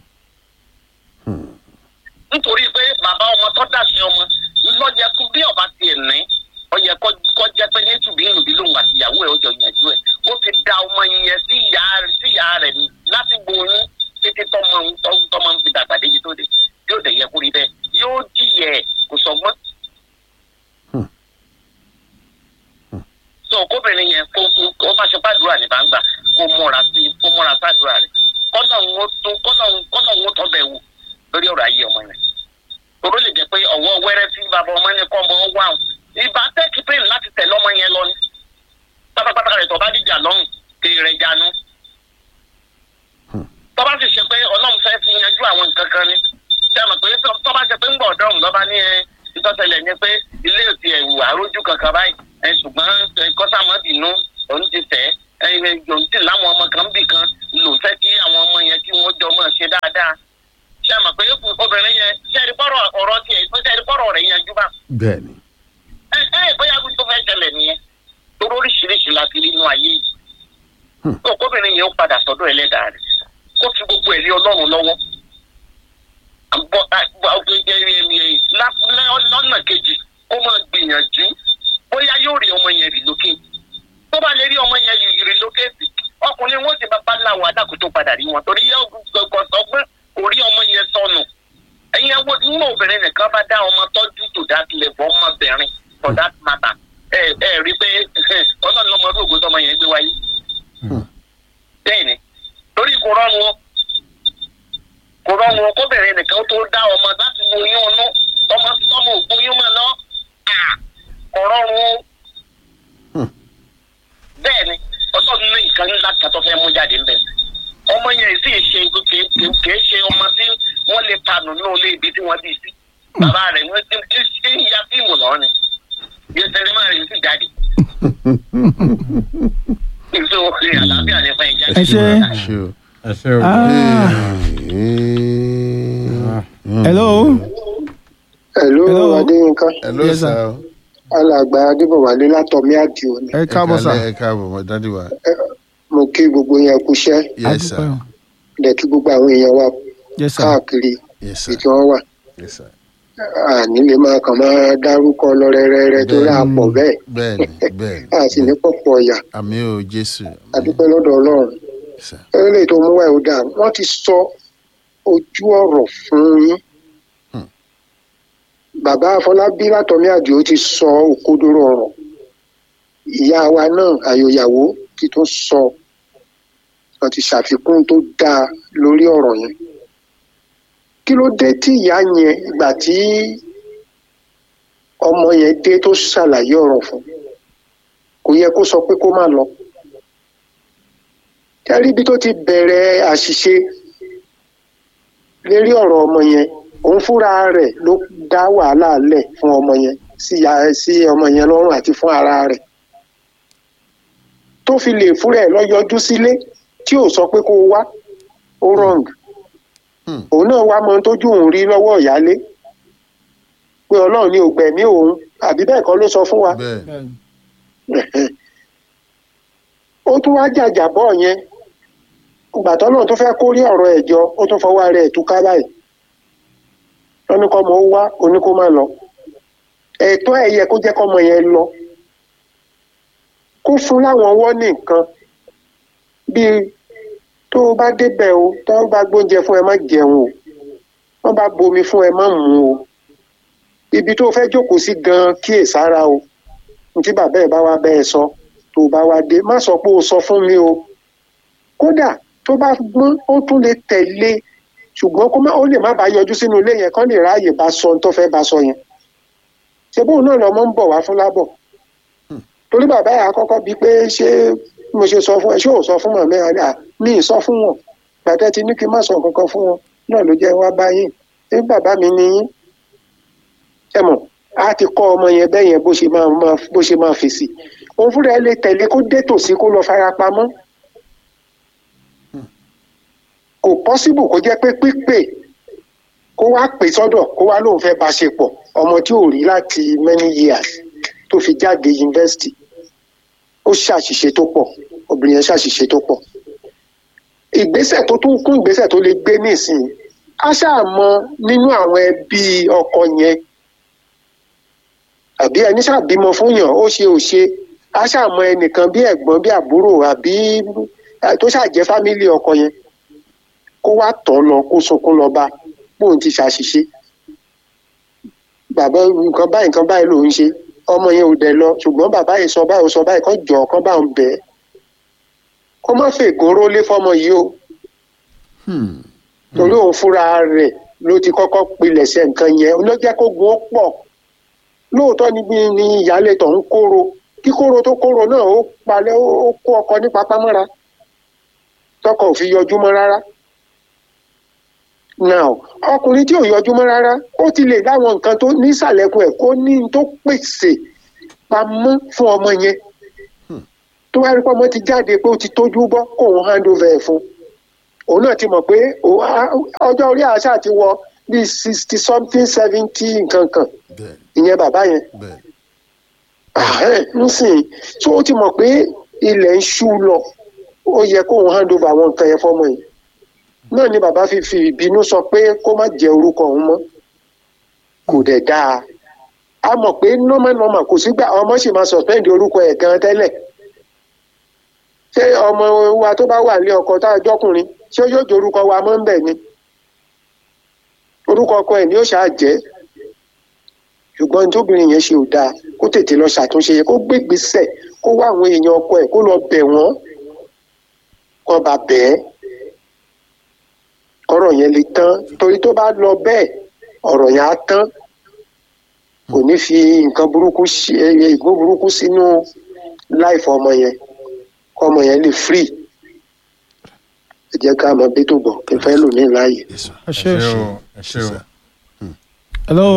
S6: nítorí pé bàbá ọmọ tó dà sí ọmọ lọ́jẹ́ kú bí ọba tiẹ̀ ní ọyẹ kọ́ jẹ́ pé ní tùbí nùbí lòun àti ìyàwó ẹ̀ ó jọ yànjú ẹ̀ ó ti da ọmọ yẹn sí ìyá sí ìyá rẹ̀ ní láti gbóyún títí tọmọ ń- tọ́- tọmọ ń fi dàgbà débi tó dé yóò dẹ̀ yẹ kó rí bẹ́ẹ̀ yóò jìyẹ ẹ̀ kò sọgbọ́n. so kóbìnrin yẹn kó kó- kó bá ṣe pàdúrà ní bàǹgbà kó múra sí kó múra sàdúrà rẹ̀ kọ́nà ń wó tún kọ́nà ń kọ́nà ń wó tọ́ bẹ̀ wò lórí ọ̀rọ̀ ayé ọmọ yẹn toro lè jẹ pé ọwọ́ wẹ́rẹ́ tí bàbá ọmọ ní kọ́ ọmọ wà ó ìbá tẹ́kì pé láti tẹ̀lé ọmọ yẹn lọ ni pátápátá rẹ̀ tó bá dìjà lọ́hùn kiri rẹ̀ jánu tó bá sì ṣe pé ọlọ́run fẹ́ fi yanjú àwọn nǹkan kan ni ṣé àmọ̀ pé tó bá ṣe pé ń gbọ̀ ọ̀dọ́rùn lọ́ba ní ẹ ìtọ́sẹ̀lẹ̀ ni pé ilé òtí ẹ̀wù àrójú kankan báyìí ẹ ṣùgbọ́n ẹ kọ́sàmọ́dìnú òun ti fẹ́ ẹ ẹ òun ti láwọn ọmọ kan bì kan lò fẹ́ kí àwọn ọmọ yẹn kí wọ́n jọ mọ̀ ṣe dáadáa ṣé àmọ̀ pé obìnrin yẹn ṣe ẹni pọ́rọ̀ ọ̀rọ̀ tiẹ̀ ṣe ẹni pọ́rọ̀ rẹ̀ yanjú bá
S2: bẹ́ẹ̀ni.
S6: ẹ ẹ bóyá bí tó fẹ́ ṣẹlẹ̀ nìyẹn torí oríṣiríṣi la ti rí inú ayé yìí tó kóbìnrin yẹn ó padà sọ́dọ̀ ẹlẹ́dàá rẹ̀ kó fi gbogbo ẹ̀rí ọlọ́run lọ́wọ́ àgbọ̀ àgbọ̀ lọ́nà kejì kó máa gbìyànjú bóyá yóò rí ọmọ yẹn rí lókè tó bá lè rí ọmọ yẹn rí lókè sí ọkùnrin wọn ti bá bá láwọn adákùn tó padà rí wọn torí gbọ̀ngbọ̀n kò rí ọmọ yẹn sọnù ẹ̀yin ẹwọ́ nínú obìnrin nìkan bá dá ọmọ tọ́jú tó dá tilẹ̀ bọ́ ọmọbìnrin for that matter ẹ ẹ rí pé ọlọ́run ọmọ ọdún ògùn tọmọ yẹn gbé wáyé bẹ́ẹ̀ ni torí kò rọrùn o kò rọrùn o kóbìnrin nìkan tó dá ọmọ láti wo oyún ọnú ọmọ tọmọ ògùn oyún mọ lọ à, kò rọrùn o bẹ́ẹ̀ ni ọlọ́run ní nǹkan ńlá kan tó fẹ́ mú jáde ń bẹ̀ ọmọ yẹn sì ṣe kì í ṣe ọmọ tí wọ́n lè tanù ní olé ibi tí wọ́n bí sí bàbá rẹ̀ ní ṣé ń ya fíìmù lọ́wọ́ ni yóò tẹ́lẹ̀ máa rí sí jáde ìṣó àlàáfíà ní fún ẹja
S1: Ẹ ṣé.
S2: ṣe o.
S5: ẹ ṣe o.
S1: Ah, hello.
S7: Hello,
S1: Hello.
S7: Adéyínká.
S2: hello
S1: Yes, sir.
S2: sir.
S7: Alàgbà Adébọ̀wálé látọ̀mí àdìo ni.
S1: ẹ káàbọ̀ sà.
S2: ẹ káàbọ̀ mọ dádì wa.
S7: Mo kí gbogbo yẹn kúṣẹ́,
S2: yes sir.
S1: Adúpẹ́ o.
S7: dẹ̀ kí gbogbo àwọn èèyàn wa
S1: yes sir.
S7: káàkiri
S2: yes
S7: ibi
S2: sir.
S7: tí wọ́n wà.
S2: yes sir.
S7: Àní lè máa kàn máa dárúkọ lọ rẹ́rẹ́rẹ́ tó rà pọ̀ bẹ́ẹ̀.
S2: bẹ́ẹ̀ni bẹ́ẹ̀ni.
S7: A sì ní pọ̀pọ̀ ọ̀yà.
S2: àmì o jésù.
S7: Adúpẹ́ lọ́dọ̀ Ọlọ́run.
S2: Yes, sir.
S7: Eléyìí tó mú wá ẹ̀ ó dáa. Wọ́n ti sọ ojú ọ̀rọ̀ fún yín.
S2: Hmm.
S7: Bàbá Afọlábí látọ̀mí àdìo ti sọ òkodoro ọ̀rọ̀. Ìyá wa náà àyòyàwó ti tún sọ wọ́n ti ṣàfikún tó dáa lórí ọ̀rọ̀ yẹn kí ló dé tí ìyá yẹn ìgbà tí ọmọ yẹn dé tó ṣàlàyé ọ̀rọ̀ fún kò yẹ kó sọ pé kó má lọ kẹrí ibi tó ti bẹ̀rẹ̀ àṣìṣe lérí ọ̀rọ̀ ọmọ yẹn òun fúnra rẹ̀ ló dá wàhálà lẹ̀ fún ọmọ yẹn sí ya- sí ọmọ yẹn lọ́rùn àti fún ara rẹ̀ tó fi lè fúnra ẹ̀ lọ yọjú sílé tí ò sọ pé kó o wá ó wrong
S2: Hmm.
S7: òun náà wá mọ ohun tójú òun rí lọ́wọ́ ìyálé pé ọlọ́run ní ògbẹ̀mí òun àbí bẹ́ẹ̀ kọ́ ló sọ fún wa
S2: bẹ́ẹ̀
S7: ó tún wá jàjàbọ́ yẹn ìgbà tọ́lọ́run tó fẹ́ kórí ọ̀rọ̀ ẹ̀ jọ ó tún fọwọ́ ara ẹ̀ túká báyìí lọ́ní kọ́mọ ó wá oní kó má lọ ẹ̀tọ́ ẹ̀ yẹ kó jẹ́ kọ́mọ yẹn lọ kó fún láwọn ọwọ́ nìkan bíi tó o bá débẹ̀ o tó o bá gbóúnjẹ fún ẹ má jẹun o wọ́n bá bomi fún ẹ má mu o ibi tó o fẹ́ jókòó sí gan-an kíyèsára o ní tí bàbá ẹ̀ bá wá bẹ́ ẹ sọ tó bá wá dé má sọ pé o sọ fún mi o kódà tó bá gbọ́n ó tún lè tẹ̀lé ṣùgbọ́n kó má ó lè má bàa yọjú sínú ilé yẹn kán lè ráàyè bá sọ ohun tó fẹ́ bá sọ yẹn ṣe bóun náà lọmọ ń bọ̀ wá fún lábọ̀ torí bàbá yà á kọ́kọ́ bíi pé ṣé mo ṣe sọ fún ẹ ṣé ò sọ fún màmí àná mi ì sọ fún wọn gbàtẹ́ ti ní kí n má sọ kankan fún wọn náà ló jẹ́ wá báyìí ṣé bàbá mi ni yín ẹ mọ̀ á ti kọ́ ọmọ yẹn bẹ́ẹ̀ yẹn bó ṣe máa máa bó ṣe máa fèsì òun fúnra ẹ lè tẹ̀lé kó dé tòsí kó lọ fara pamọ́ kò pọ́síbù kó jẹ́ pé pípè kó wá pè sọ́dọ̀ kó wá lóun fẹ́ bá ṣe pọ̀ ọmọ tí ò rí láti many years tó fi jáde yunifásitì ó ṣàṣìṣe tó pọ̀ obìnrin yẹn ṣàṣìṣe tó pọ̀ ìgbésẹ̀ tó tún kún ìgbésẹ̀ tó lè gbé nísìnyí á ṣàmọ nínú àwọn ẹbí ọkọ yẹn àbí ẹni ṣàbímọ fún yàn ó ṣe ò ṣe á ṣàmọ ẹnìkan bí ẹ̀gbọ́n bí àbúrò àbí eh, tó ṣàjẹ́ fámílì ọkọ yẹn kó wá tọ̀ ọ́ lọ kó sunkún lọ bá bóun ti ṣàṣìṣe bàbá nǹkan báyìí nǹkan báyìí ló ń ṣe ọmọ yẹn ò dẹ̀ lọ ṣùgbọ́n bàbá yìí sọ báyìí ó sọ báyìí kán jọ kán bá ń bẹ̀ ẹ́ kó má fègún rólé fọmọ yìí o
S2: Hmm.
S7: torí òun fúnra rẹ̀ ló ti kọ́kọ́ pilẹ̀ṣẹ̀ nǹkan yẹn ló jẹ́ kó gun ó pọ̀ lóòótọ́ níbi ni ìyáálé tó ń kóró kí kóró tó kóró náà ó palẹ̀ ó ó kó ọkọ ní papámọ́ra tọkọ ò fi yọjú mọ́ rárá now ọkùnrin tí ò yọjú mọ́ rárá ó ti lè láwọn nǹkan tó nísàlẹ̀kùn ẹ̀ kó ní n tó pèsè pamọ́ fún ọmọ yẹn tó wá rí pé ọmọ ti jáde pé ó ti tójú bọ́ kóun hand over ẹ̀ fún òun náà ti mọ̀ pé òun á- ọjọ́ orí àṣà ti wọ bíi sixty something seventy nǹkan kan
S2: bẹ́ẹ̀
S7: ìyẹn bàbá yẹn
S2: bẹ́ẹ̀
S7: Àhẹ́n, nísìnyí tó o ti mọ̀ pé ilẹ̀ ń ṣú lọ ó yẹ kóun hand over àwọn nǹkan yẹn fọmọ yìí náà ni bàbá fi fi ìbínú sọ pé kó má jẹ orúkọ òun mọ́ kò dẹ̀ dáa a mọ̀ pé normal normal kò sígbà ọmọ sì máa suspend orúkọ ẹ̀ gan tẹ́lẹ̀ ṣé ọmọ wa tó bá wà ní ọkọ tá a jọkùnrin ṣé yóò jẹ orúkọ wa mọ́ ń bẹ̀ ni orúkọ ọkọ ẹ̀ ni ó ṣáà jẹ́ ṣùgbọ́n tóbìnrin yẹn ṣe ò dáa kó tètè lọ ṣàtúnṣe yẹn kó gbégbèsè kó wá àwọn èèyàn ọkọ ẹ̀ kó lọ bẹ̀ wọ́n kó bá bẹ̀ ẹ́ ọ̀rọ̀ yẹn lè tán torí tó bá lọ bẹ́ẹ̀ ọ̀rọ̀ yẹn á tán kò ní fi nǹkan burúkú sí ẹyẹ ìgbó burúkú sínú láìfọ ọmọ yẹn kó ọmọ yẹn lè free ẹ jẹ́ ká mọ bí tó bọ̀ kí n fẹ́ lò ní láàyè.
S2: Yes, sir.
S1: ẹ
S5: ẹ
S1: ṣe
S5: ṣé o ẹ ṣé o.
S1: hello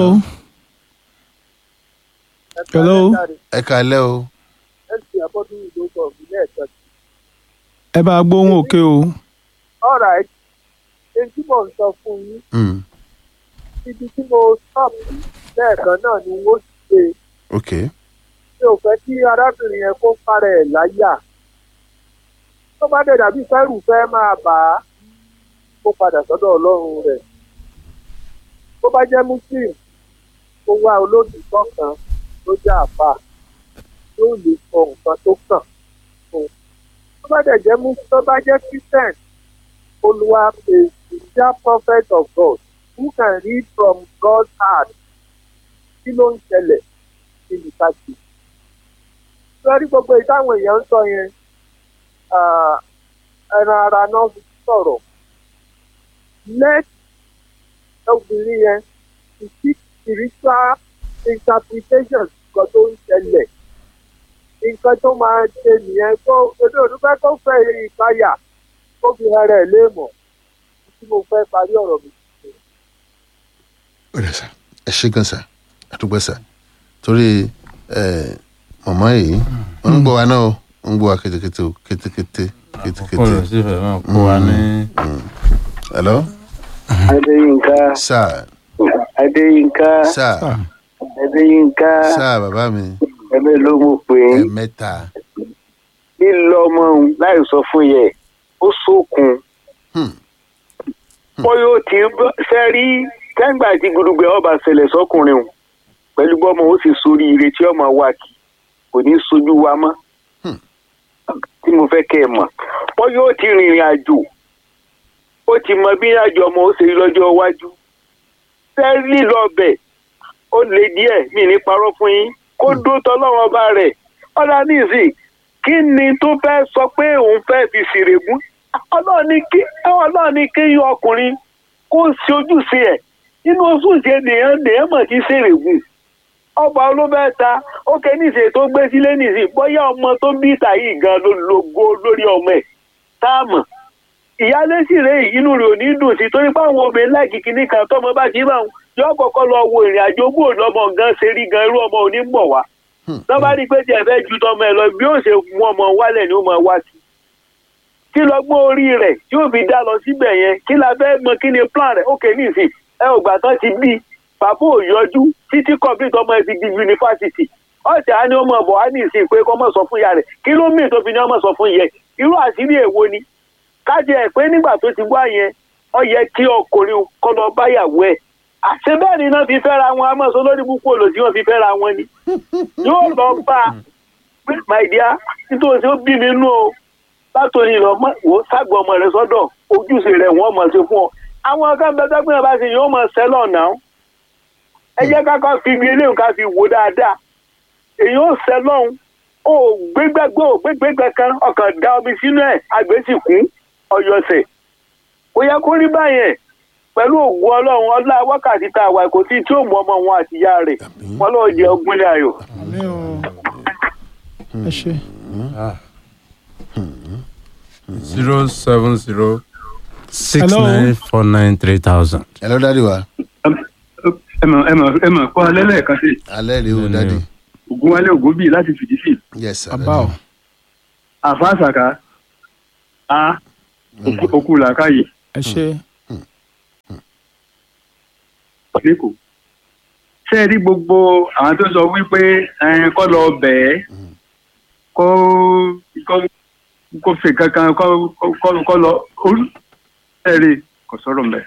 S1: Hello?
S2: ẹ kalẹ́ o
S4: ẹsì abọ́dún ìlú kan ìbílẹ̀ ẹ̀ka
S1: ẹ bá gbóhùn òkè o
S4: ọ̀rọ̀ ẹ̀ ẹni tí mò ń sọ fún yín
S2: Hmm.
S4: ibi tí mo stop sí lẹ́ẹ̀kan náà ni wọ́n ṣe
S2: ok
S4: mi ò fẹ́ kí arábìnrin yẹn kó parẹ́ ẹ̀ láyà tó bá dẹ̀ dàbí fẹ́rù fẹ́ máa bà á kó padà sọ́dọ̀ ọlọ́run rẹ̀ tó bá jẹ́ muslim kó wá olódùkọ́ kan tó jẹ́ àfà yóò lè sọ nǹkan tó kàn fún un tó bá dẹ̀ jẹ́ muslim tó bá jẹ́ christian olúwa a sincere prophet of God who can read from God's heart kí ló ń ṣẹlẹ̀ kí ni ká ṣe lórí gbogbo ìtàwọn èèyàn ń sọ yẹn ah, ẹ ẹran ara náà fi sọ̀rọ̀ let obìnrin yẹn to seek spiritual interpretation nǹkan tó ń ṣẹlẹ̀ nǹkan tó máa ṣe nìyẹn kó èdè òdúpẹ́ tó fẹ́ ìpayà kó fi hàn rẹ̀ léèmọ̀ tí mo fẹ́ parí ọ̀rọ̀ mi.
S2: ó dẹ̀ sà ẹ ṣe gan sà àdúgbò sà torí ẹ màmá yìí wọ́n ń gbọ́ wa náà o wọ́n ń gbọ́ wa kétékété o kétékété kétékété.
S5: kó lọ sí ìfẹ́ máa kó wa ní.
S2: hello
S3: adéyínká
S2: sà
S3: adéyínká
S2: sà
S3: adéyínká
S2: sà bàbá mi
S3: ẹ̀mẹ́ ló mú pé
S2: ẹ mẹ́ta
S3: lílọ ọmọ òun láì sọ fún yẹ ó sókun
S2: Hmm.
S3: bóyá ó ti fẹ́ rí kẹ́ńgbà tí gudugbẹ ọba ṣẹlẹ̀ sọkùnrin o pẹ̀lú bọ́mọ ó sì sórí ire tí ọmọ wa kì kò ní sojú wa mọ́
S2: Hmm.
S3: tí mo fẹ́ kẹ́ ẹ mọ̀ bóyá ó ti rìnrìn àjò ó ti mọ bí àjọ ọmọ ó ṣe rí lọ́jọ́ iwájú fẹ́ lílọ ọbẹ̀ ó lè díẹ̀ mí ní parọ́ fún yín kó dó tọ́lọ́run ọba rẹ̀ ọ̀dà nísì kí ni tó fẹ́ sọ pé òun fẹ́ fi ṣèrègùn ọlọ́run ní kí ọlọ́run ní kí yọ ọkùnrin kó ṣe ojúṣe ẹ̀ nínú oṣù ṣe nìyẹn nìyẹn mọ̀ sí ṣèrègùn ọba olóbẹ́ta ó kẹ́ níṣe tó gbé sílé nìsín bóyá ọmọ tó bí ìta yìí gan ló logo lórí ọmọ ẹ̀ táàmù ìyáálé sì rè é, inú rẹ̀ ò ní dùn sí torí pé àwọn obìnrin láìkí kinní kan tọmọ bá ti bá wọn yọ kọ́kọ́ lọ wo ìrìn àjò bó lọmọ gan ṣe rí gan irú ọmọ òní bọ̀ wá lọ́ba rí i pé tí ẹ fẹ́ ju tọmọ ẹ lọ bí ó ṣe mú ọmọ wálẹ̀ ni ó máa wá sí kí lọ gbọ́ orí rẹ̀ tí ó fi dá lọ síbẹ̀ yẹn kí la fẹ́ mọ kí ni plan rẹ̀ ó kè ní ìsìn ẹ ò gbà tán ti bí bàbá ò yọjú títí complete ọmọ ẹ ti di yunifásitì ọ̀sẹ̀ á ní ọmọ bọ̀ á ní ìsìn pé kọ́ mọ̀ sọ fún ìyá rẹ̀ kí ló mìíràn tó fi ní ọmọ sọ fún yẹ irú àṣírí èwo ni kájẹ ẹ pé nígbà tó ti wá yẹn ọ yẹ kí ọkùnrin kọ́ lọ báyàwó ẹ̀ àṣẹ bẹ́ẹ̀ ni náà fi fẹ́ra wọn a máa sọ lórí púpọ̀ olòsí wọn fi fẹ́ra wọn ni yóò lọ bá a pé my dear nítorí ó bí mi nú o látòní lọ mọ wò ságbo ọmọ rẹ sọ́dọ̀ ojúṣe rẹ wọn mọ sí fún ọ àwọn kan bẹ tọgbìn ọba ṣe yóò mọ sẹlọ náà ẹ jẹ́ ká kọ́ fi ibi eléyìí ká fi wò dáadáa èyí ó sẹlọ ó gbégbẹgbẹ ó gbégbẹgbẹ kan ọkàn da omi sínú ẹ àgbésìkún ọyọsẹ kò yẹ kó rí báyẹn pẹ̀lú ògùn ọlọ́run ọlá wákàtí tá a wà kò tí tí ó mú ọmọ wọn àtìyá rẹ̀ wọn lọ́ọ́ jẹ ọgbìnlẹ̀ ayọ̀.
S1: àmì o ẹ ṣe
S5: zero seven zero six
S1: Hello?
S5: nine four nine three thousand.
S2: hello dadi wa
S8: ẹ mọ̀ ẹ mọ̀ ẹ mọ̀ kọ́ alẹ́ lẹ́ẹ̀kan sí
S2: alẹ́ rèé o dadi
S8: ògùn wálé ògùn bíi láti fìdí sí
S2: yes sir
S1: bàbá o
S8: àfáàsàkà a òkú- òkú làákàyè
S1: ẹ ṣe
S8: lẹ́kọ̀ọ́ ṣé ẹ rí gbogbo àwọn tó sọ wípé ẹ, kọ́ lọ bẹ̀ẹ́ kó kó kó fi kankan kọ́ kọ́ kọ́ lọ orí ẹ rí kò sọ̀rọ̀ mẹ́.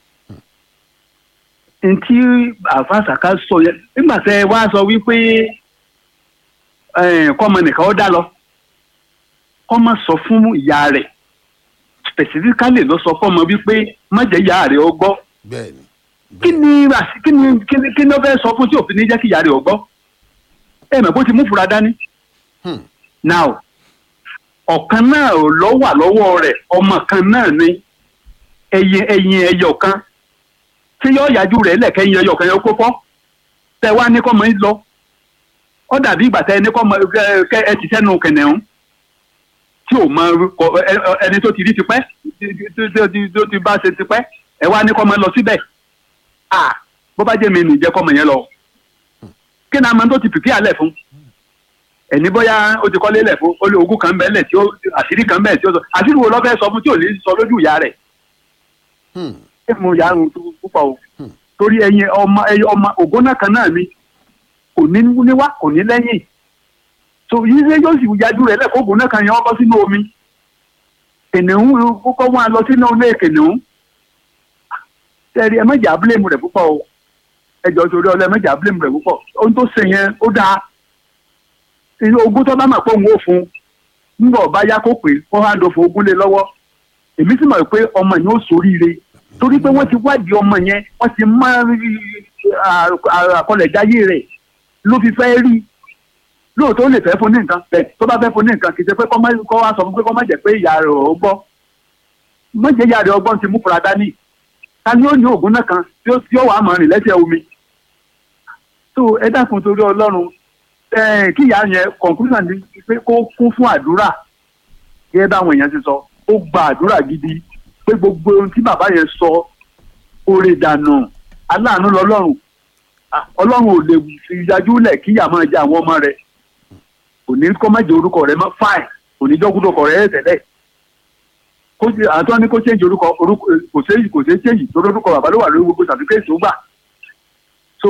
S8: ntí àfàsàkà sọ yẹn nígbà tẹ ẹ wá sọ wípé ẹ, kọ́mọ nìkan ó dá lọ kọ́mọ sọ fún ìyá rẹ̀ specifically ló sọ fọ́mọ wípé má jẹ́ ìyá rẹ̀ ó gbọ́
S2: bẹ́ẹ̀ni
S8: kí ni rasi- kí ni kí ni kí ni ó fẹ́ sọ fún tí òfin ní jẹ́ kí ìyá rẹ̀ ò gbọ́ ẹ mọ̀ bó ti mú fura dání.
S2: Hmm.
S8: now ọ̀kan náà ò lọ wà lọ́wọ́ rẹ̀ ọmọ kan náà ni ẹyin ẹyin ẹyọ kan tí yọ yájú rẹ̀ lẹ́kẹ̀yìn ẹyọ kan yẹn kó fọ́ tẹ wá ní kọ́mọ yín lọ ó dàbí ìgbà tẹ ní kọ́mọ ẹ- ẹ ẹ ti sẹ́nu kẹ̀nẹ̀hún tí ò mọ kọ- ẹ- ẹ- ẹni tó ti rí tipẹ́ tí- tí- tí- tí- tó ti bá ṣe tipẹ́ ẹ wá ní kọ́mọ lọ síbẹ̀ ah bó bá jẹ́ mi nìjẹ́ kọ́mọ yẹn lọ kí ni a máa tó ti pìpì àlẹ̀ fún ẹni bóyá ó ti kọ́lé lẹ̀ fún ó lé ogún kan bẹ́ẹ̀ lẹ̀ tí ó àṣírí kan bẹ́ẹ̀ tí ó sọ àṣírí wo ló fẹ́ sọ fún tí ò ní sọ lójú ìyá rẹ̀
S2: Hmm.
S8: ẹ mú ìyá rùn púpọ̀ o torí ẹyin ọmọ ẹyin ọmọ ògbóná kan náà ni kò ní níwá kò ní lẹ́yìn tó yí ṣe yóò sì yájú rẹ̀ lẹ́kọ̀ọ́ ògbóná kan yẹn wọ́n bọ́ sínú omi kìnìún kókó wọn lọ sínú ilé kìnìún tẹ́rí ẹ mẹ́jà bílẹ̀mù rẹ̀ púpọ̀ o ẹjọ́ torí ọlọ́ ẹ mẹ́jà bílẹ̀mù rẹ̀ púpọ̀ ohun tó ṣe yẹn ó dáa inú ogún tó bá mà pé òun ò fún un nígbà ọba yá kó pé kó hàn dó fún ogún lé lọ́wọ́ èmi sì mọ̀ pé ọmọ yẹn ó ṣoríire torí pé wọ́n ti wádìí ọmọ yẹn wọ́n ti mọ àkọlẹ̀jáyé rẹ̀ ló fi fẹ́ rí lóòótọ́ ó lè fẹ́ fún ní nǹkan bẹ́ẹ̀ tó bá fẹ́ fún ní nǹkan kì í ṣe pé kọ́ má- kọ́ wá sọ fún pé kọ́ má jẹ́ pé ìyá rẹ̀ ò gbọ́ mọ̀jẹ̀yà rẹ̀ ọgbọ́n ti mú fura dání ta ni ó ní oògùn náà kan tí ó tí ó wà á mọ̀ rìn lẹ́sẹ̀ omi so ẹ dákun torí ọlọ́run ẹ kí ìyá yẹn conclusion ni pé kó kún fún àdúrà gẹ́gẹ́ báwọn èèyàn ti sọ ó gba àdúrà gidi pé gbogbo ohun tí bàbá yẹn sọ oore dànù aláàánú lọ́lọ́run Ah, ọlọ́run ò lè fi yájú lẹ̀ kí ìyá máa jẹ àwọn ọmọ rẹ̀ kò ní kó má jẹ orúkọ rẹ̀ mọ́ fáìn kò ní jọ́kúndọ̀ kọ̀ rẹ̀ tẹ́lẹ̀ kó ṣe àtọ́ ní kó change orúkọ orúkọ kò ṣe kò ṣe change torí orúkọ bàbá ló wà lórí gbogbo certificate tó gbà so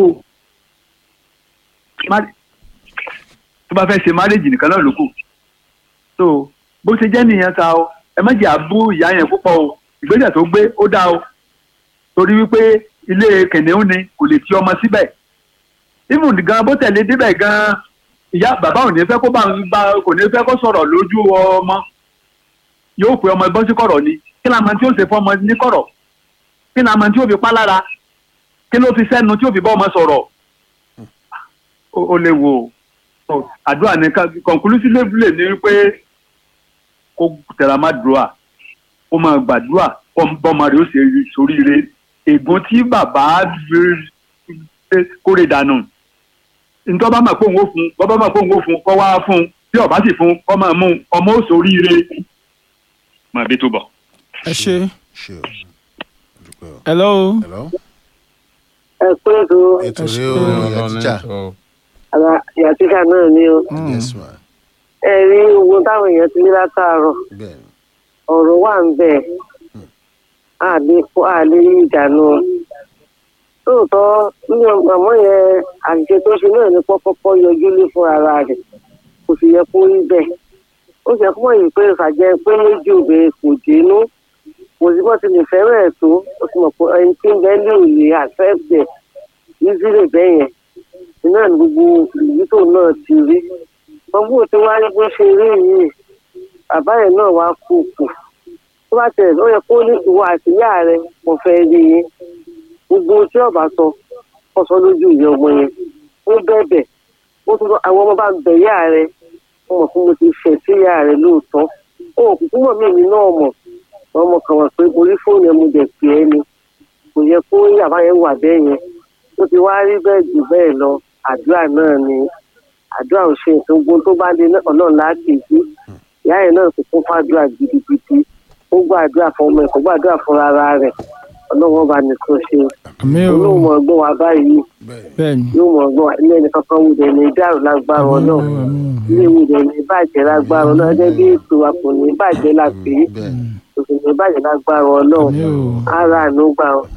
S8: má- tó bá fẹ́ ṣe marriage nìkan náà ló kù so bó ṣe jẹ́ nìyẹn ta o ẹ má jẹ́ àbú ìyá yẹn púpọ̀ o ìgbésẹ̀ tó gbé ó dáa o torí wípé ilé kẹ̀nẹ́ún ni kò lè ti ọmọ síbẹ̀ even gan bó tẹ̀lé débẹ̀ gan ìyá bàbá ò ní fẹ́ kó bá ń bá kò ní fẹ́ kó sọ̀rọ̀ lójú ọmọ yóò pe ọmọ ẹgbọ́n sí kọ̀rọ̀ ni kí ni àmọ́ tí ó ṣe fún ọmọ ní kọ̀rọ̀ kí ni àmọ́ tí ó fi pa lára kí ló fi sẹ́nu tí ó fi bá ọmọ sọ̀rọ̀ ó ó lè wò ó àdúrà ní ká conclusively ní wípé kó tẹ̀ra má dùrà kó máa gbàdúrà bọ́mọ rẹ̀ ó ṣe soríire ègún tí bàbá kórè dànù ntọ́ bá máa fóun ó fún bọ́ bá máa fóun ó fún kọ́ wá fún bí ọba sì fún kọ́ máa mú ọmọ ó soríire máa bí tó bọ̀.
S1: ẹ ṣe
S2: ṣe o dúpẹ́ o.
S1: hello
S2: hello.
S3: ẹ pé ètò
S2: ètò
S1: Ẹ
S2: rẹ
S1: ṣe-
S2: o ìyá tíjà
S3: ara ìyá tíṣà náà ni o
S2: yes ma
S3: ẹ rí owó táwọn èèyàn ti ní látàárọ̀
S2: bẹ́ẹ̀ ni
S3: ọ̀rọ̀ wà ń bẹ̀ àlè àlè ìdànù lóòótọ́ nínú àmọ́ yẹn àṣìṣe tó ṣe náà ní pọ́pọ́pọ́ yọjú lé fún ara rẹ̀ kò sì yẹ kó rí bẹ́ẹ̀ ó sì yẹ kó mọ̀ yìí pé ìfàjẹ́ pé méjì obìnrin kò dénú kò sí bọ́ ti lè fẹ́ràn ẹ̀ tó ó ti mọ̀ pé ẹni tí ń bẹ́ẹ̀ lè lè àfẹ́fẹ́ nízílẹ̀ bẹ́ẹ̀ yẹn iná ní gbogbo ìlú tó náà ti rí wọn bó ti wáyé bó ṣe rí yìí bàbá yẹn náà wá kú kù tó bá tẹ̀ ó yẹ kó ní ìwọ àti ìyá rẹ mo fẹ́ rí yín gbogbo tí ọba sọ kó sọ lójú ìyá ọmọ yẹn ó bẹ̀bẹ̀ ó tún sọ àwọn ọmọ bá ń bẹ̀ ìyá rẹ mo mọ̀ pé mo ti fẹ̀ sí ìyá rẹ lóòótọ́ ó kúkú mọ̀ mí èmi náà mọ̀ ọmọ kan wà pé orí fóònù ẹ̀ mo dẹ̀ pè é ni kò yẹ kó yàrá yẹn wà bẹ́ẹ̀ yẹn ó ti wá rí bẹ́ẹ̀ jù bẹ́ẹ̀ lọ àdúrà náà ni àdúrà ò ṣe nǹkan gbogbo tó bá dé ọlọ́run láti jí ìyá yẹn náà kò kún fàdúrà gidigidi ó gbàdúrà fún ọmọ ẹ̀ kó gbàdúrà fún ara rẹ̀ ọlọ́run bá ní kó ṣe
S1: àmì o
S3: olóhùn mọ̀ ọgbọ́n wa báyìí
S2: bẹ́ẹ̀ ni
S1: bẹ́ẹ̀ ni
S3: yóò mọ̀ ọgbọ́n wa ilé ẹni kankan wù dẹ̀ ní dàrú lágbára
S1: àmì o
S3: ọlọ́run
S1: àmì o
S3: ilé wù dẹ̀ ní bàjẹ́ lágbára ọlọ́run ẹgbẹ́ bí ètò wa kò ní bàjẹ́ la pè é
S2: bẹ́ẹ̀ ni
S3: kò sì ní bàjẹ́ lágbára ọlọ́run
S1: àmì o
S3: ara àánú gbà ọ́